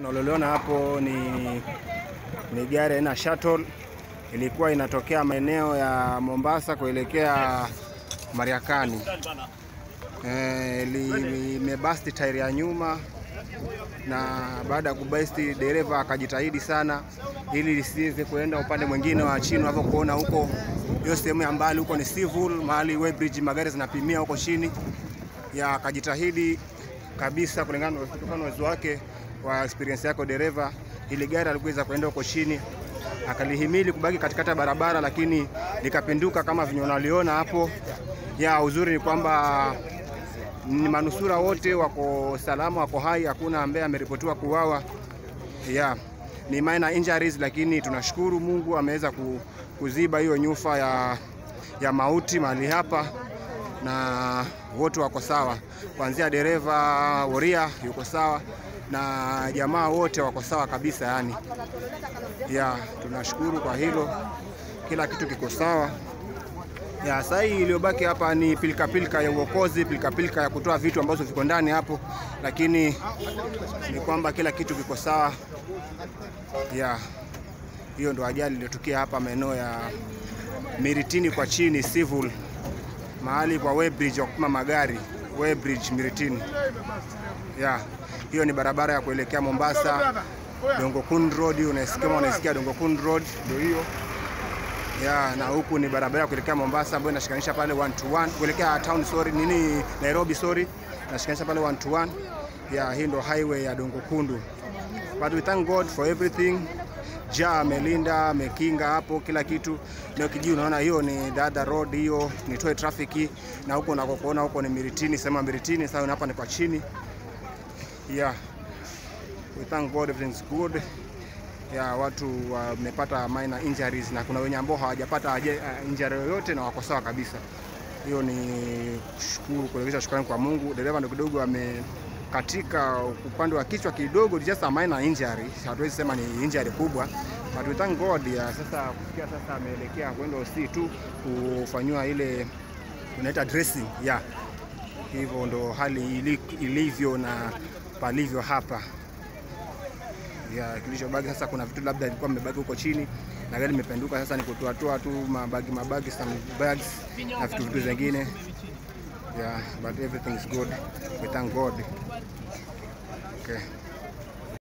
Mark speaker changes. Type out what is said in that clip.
Speaker 1: Unaloliona hapo ni, ni gari aina shuttle ilikuwa inatokea maeneo ya Mombasa kuelekea Mariakani. Eh, limebasti tairi ya nyuma na baada ya kubasti dereva akajitahidi sana ili lisiweze kuenda upande mwingine wa chini. Unavyokuona huko, hiyo sehemu ya mbali huko ni civil, mahali weighbridge magari zinapimia huko chini, ya akajitahidi kabisa kulingana kutokana na uwezo wake wa experience yako dereva, ili gari alikuweza kuenda huko chini, akalihimili kubaki katikati ya barabara, lakini likapinduka kama vinyo unaliona hapo. Ya uzuri ni kwamba ni manusura wote wako salama, wako hai, hakuna ambaye ameripotiwa kuuawa. Ya ni minor injuries, lakini tunashukuru Mungu ameweza kuziba hiyo nyufa ya, ya mauti mahali hapa na wote wako sawa, kuanzia dereva Woria yuko sawa na jamaa wote wako sawa kabisa. Yani ya tunashukuru kwa hilo, kila kitu kiko sawa. Ya sasa hii iliyobaki hapa ni pilika pilika ya uokozi, pilika pilika ya kutoa vitu ambazo viko ndani hapo, lakini ni kwamba kila kitu kiko sawa. Ya hiyo ndo ajali iliyotokea hapa maeneo ya Miritini kwa chini civil mahali kwa weighbridge wa kupima magari weighbridge Miritini. Ya hiyo ni barabara ya kuelekea Mombasa, Dongo Kund Road. Unasikia unaisikia Dongo Kund Road ndio hiyo ya, na huku ni barabara ya kuelekea Mombasa ambayo inashikanisha pale one to one kuelekea town, sorry, nini Nairobi, sorry, inashikanisha pale one to one. Ya hii ndo highway ya Dongo Kundu, but we thank God for everything. Ja amelinda amekinga hapo kila kitu. Leo kijiji unaona hiyo ni the other road, hiyo ni toy traffic, na huko unakokuona huko ni Miritini, sema Miritini. Sasa hapa ni kwa chini. Yeah, we thank God everything's good. Ya watu wamepata uh, minor injuries na kuna wenye ambao hawajapata uh, injury yoyote na wako sawa kabisa. Hiyo ni kushukuru, kuelekeza shukrani kwa Mungu. Dereva ndo kidogo ame katika upande wa kichwa kidogo, just a minor injury, hatuwezi sema ni injury kubwa, but we thank God ya sasa kufikia sasa ameelekea kwenda hospitali tu kufanywa ile unaita dressing ya yeah. Hivyo ndo hali ilivyo na palivyo hapa ya kilichobaki sasa. Kuna vitu labda ilikuwa mmebaki huko chini na gari limependuka, sasa ni kutoatoa tu mabagi mabagi, some bags na vitu vitu zingine Yeah, but everything is good. We thank God. Okay.